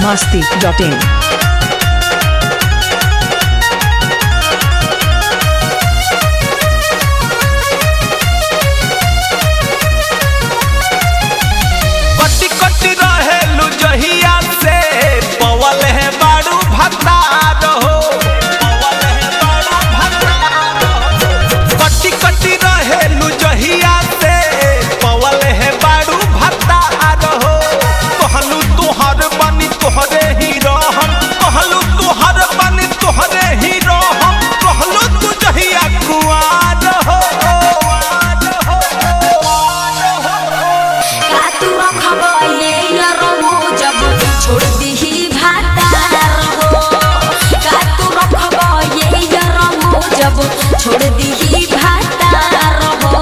masti.in. कटी कटी रहेलु जहिया से पवल है बाड़ू भतार हो पवल है बाड़ू भतार हो। कटी कटी रहेलु जहिया से पवल है बाड़ू भतार हो कहलू तुहर बनी तोहरे ही रहम कहलू तुहर बनी तोहरे ही रहम कहलू तू जहिया कुआर हो कुआर हो, कुआर हो। का तू रखबा ये नरमो जब छोड़ दीही भातार हो का तू रखबा ये नरमो जब छोड़ दीही भातार हो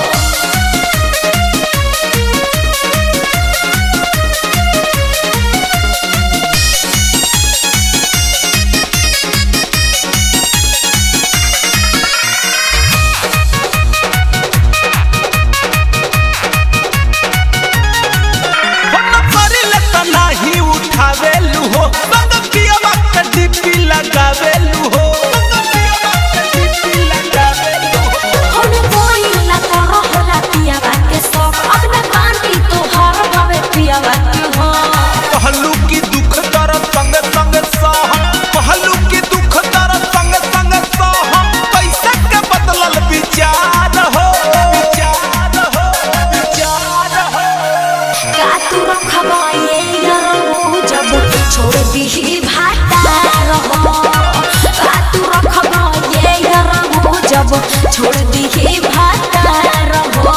फोन करिले त नाही उठावेलु हो संग पियवा के डीपी लगावेलु हो संग पियवा के डीपी लगावेलु हो हम कोई ना करो रातिया बाके सब अब ना कांटी तो हर गवे पिया बाके हो कहलू की दुख दर्द संग संग सहम कहलू की दुख दर्द संग संग सहम पैसा के बदलल विचार हो विचार हो विचार हो का तू रखबा ये नरमो जब छोड़ दीही भातार हो का तू रखबा ये नरमो जब छोड़ दीही भातार हो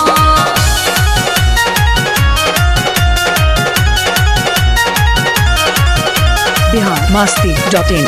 Bihar masti.in.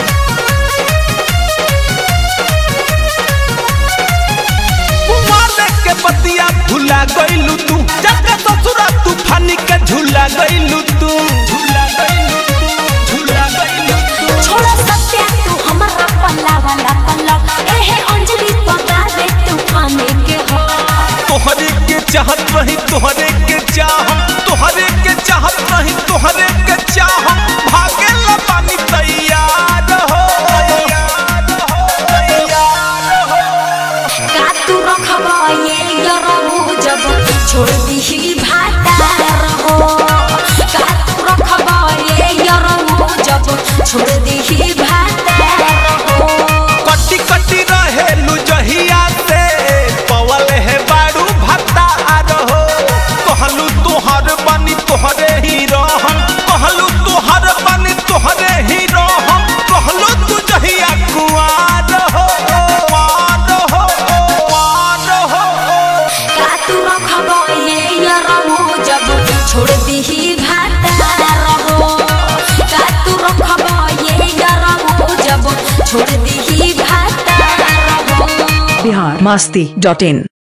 कुमार के पतिया भुला गइलू तू जब ससुरा तूफानी के झूला गइलू तू झूला गइलू तू झूला गइलू तू छोड़ सत्या तू हमारा पल्ला वाला पल्ला एहे अंजलि पका दे तूफाने के हो तोहरे के चाहत रही तोहरे के चाहम तोहरे के चाहत रही तोहरे के चाहम भागे ला पानी तैयार हो तैयार हो तैयार हो का तू रखबा ये नरमो जब छोड़ दीही भातार हो का तू रखबा ये नरमो जब छोड़ दीही भातार हो कटी कटी रहेलु जहिया से पवल है बाड़ू भतार हो कहलू तोहर बनी तोहरे ही रहम कहलू तोहर बनी तोहरे ही रहम कहलू तू जहिया कुआर हो कुआर हो कुआर हो का तू रखबा ये नरमो जब छोड़ दीही भातार हो का तू रखबा ये नरमो जब छोड़ दीही भातार हो Bihar masti.in.